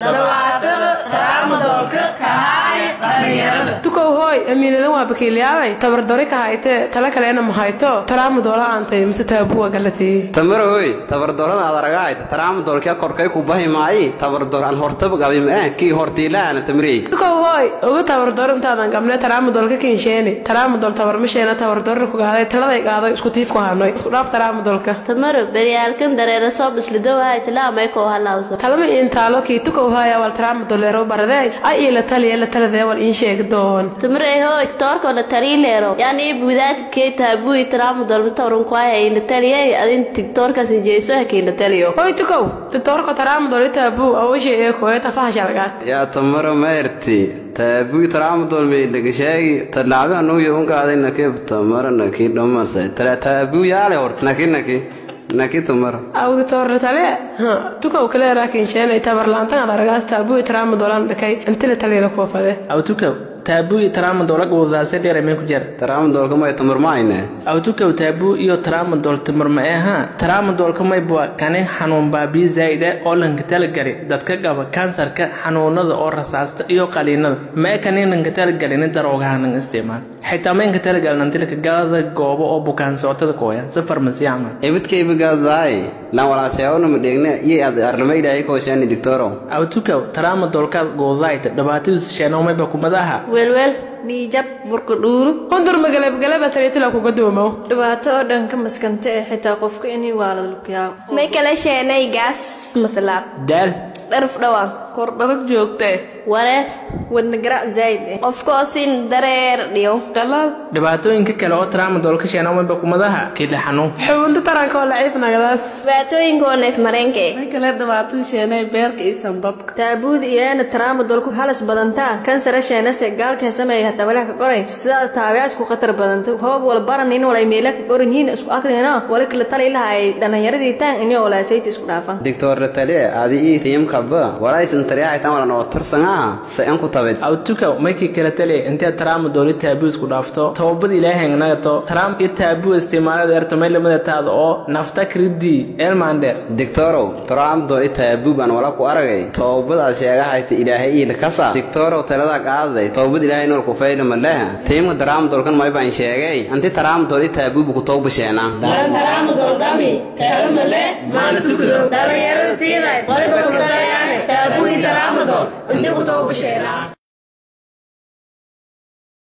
tukow hooy amiinadan waa bakiilyaabay tabardori ka haytee tala kalena ma hayto taraamadoola aantay mise taabuwa galatii tamarohoy tabardorada aad aragaayta taraamudolka korkay ku bahi maayi tabardor aan hortaba gabim eh kii hortiilaana tamrey tukow hooy uga tabardor intaadan gabne taraamadolka kinsheeni taraamadol tabarmasheena tabardorra ku gaaday taladay gaadoy isku tiif ku hanoy isku dhaaf taraamadolka tamaro beryaalkan dareera soo bislidowahay tilaamay koo halawsa talama intaalo kii tukow hooya wal taraamadolero baradey ay ii la taliya la taladee wal iin sheegi doon tamare hoy toorko la tariileero yani buudaadka kee taabui taraamudol matoran kwaaya ina taliyay adin tiktoorkaas jeeso hakiina taliyo hoy tukow titoorko taraamadol taabuu awashe ee kooye tafaha shalgaad yaa tamaro maerti taabui taraamudol meydhagashaagi talaabi anuuyo unkaaday nakib tamaro naki dhamarsa taabuu yaale hor naki naki naki tamaro awdi toorle tale ha tukow kaleeraa kinsheenay tabarlaantan ad aragaas taabuu taraamadolan dhakay intila taliyada koofade awtukow taabuu iyo taraamadool ag wadaase dheerameen ku jira taraamudolka may tamar maayne awtukow taabuu iyo taraamadool timar ma aha taraamadoolka maybua kani xanuun baabiyi zaa'ida oo lanka talagari dadka qaba kansarka xanuunada oo rasaasta iyo qaliinada ma kanin lanka talagalin daroogahanan isticmaal xitaa maynka talagalin antilka gaalada goobo oo bukaan socotada kooya si farmasiyaama ebidkaybagaadaay lan walaaseyawnama dheegne iyo aad arlama ilaahay kooshaani digtoro awtukow taraamadoolkaad goodayta dhibaatadiisu sheenoomayba kumadaha weelweel dhiijab burka dhuuru hundur magalabgalaba taliitila kuga duumow dhibaato oo dhan ka maskanta ee xitaa qofka inay waalad lukyaabo may kala sheenay gaas maslaab daal dharaf dhawaan kordharag joogtee wareer wadna garaac zaa'id eh qofkoo sin dareer dhiyo dalaal dhibaatooyinka kale oo taraamadoolka sheenoomayba kumadaha kidla xanuun xubunta taranka oo laciif nagadaas dhibaatooyinkoo neef mareenke kale dhibaatada sheenay beerka iyo sanbabka taabuud iyaana taraamudolku halis badantaa kansara sheenase gaalka sameeya hatabalaha ka qoray sidaa taabicaas ku khatar badanta hoob wal baranin walay meela ka qoran yihiin isku akrina wala kala tali lahay dhalinyaradii taan inay walaasayti isku dhaafan digtorre tale adi ii tiyamkaba walaysan tariyaxaytan walan oo tarsangaha se an ku tabid awtukow maykii kala taliya intee taraamadooli taabuu isku dhaafto toobad ilaahay nagato taraam iyo taabuu isticmaalada ertamay lamada taada oo nafta kridii elmaandheer digtorow taraamudol i taabuu baan wala ku aragay toobad aad sheegahayta ilaahay iila kasa digtorow taladaa qaadaday toobad ilaahay nool ku fayla maleha tiimka taraamudolkan may baan sheegay anti taraamudol i taabuubu ku towbasheena taraamudol dhami kalamale maana tukudo dhalinyarada tiiday waliba ku darayaane taabuu taraamudol inti ku toobasheena